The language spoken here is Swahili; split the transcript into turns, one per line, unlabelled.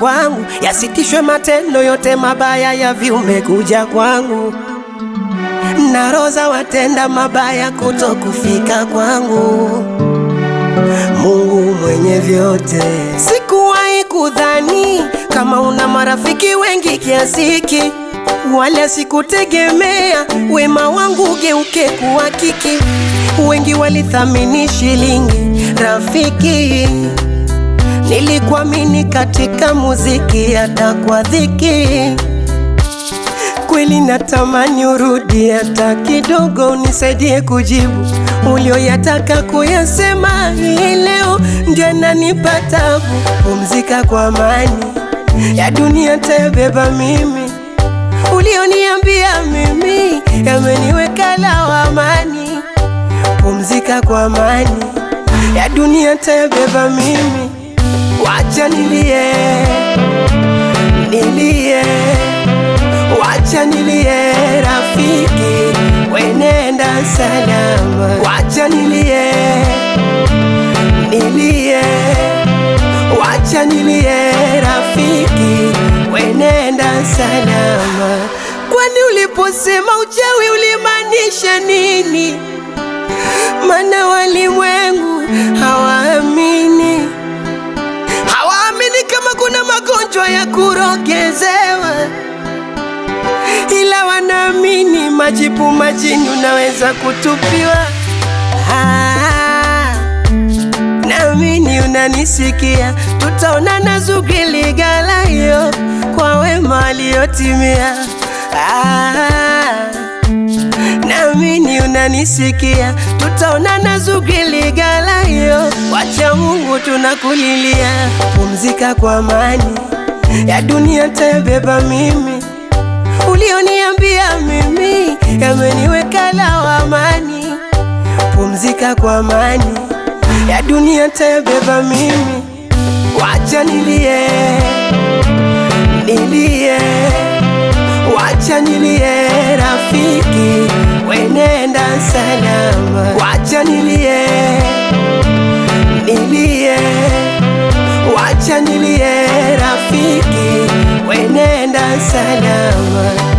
kwangu, yasitishwe matendo yote mabaya ya viumbe kuja kwangu, na roza watenda mabaya kuto kufika kwangu. Mungu mwenye vyote, sikuwahi kudhani kama una marafiki wengi kiasi hiki, wala sikutegemea wema wangu geuke kuwa kiki. Wengi walithamini shilingi, rafiki nilikuamini katika muziki, hata kwa dhiki. Kweli natamani urudi hata kidogo, unisaidie kujibu ulioyataka kuyasema. Hii leo ndio nanipa tabu. Pumzika kwa amani, ya dunia tayabeba mimi. Ulioniambia mimi yameniweka lawamani. Pumzika kwa amani, ya dunia tayabeba mimi. Wacha nilie, nilie Wacha nilie rafiki, wenenda salama. Wacha nilie, nilie, wacha nilie rafiki, wenenda salama. Kwani uliposema uchawi ulimaanisha nini? Mana walimwengu hawaamini, hawaamini kama kuna magonjwa ya kurogezewa ila wanaamini majipu majini unaweza kutupiwa. Ah, naamini unanisikia, tutaonana Zugiligala hiyo kwa wema aliyotimia. Ah, naamini unanisikia, tutaonana Zugiligala hiyo, wacha Mungu tunakulilia. Pumzika kwa amani, ya dunia tayabeba mimi ulioniambia mimi yameniweka lawamani. Pumzika kwa amani, ya dunia tayabeba mimi. Wacha nilie, nilie, wacha nilie rafiki, wenenda salama. Wacha nilie, nilie, wacha nilie rafiki, wenenda salama.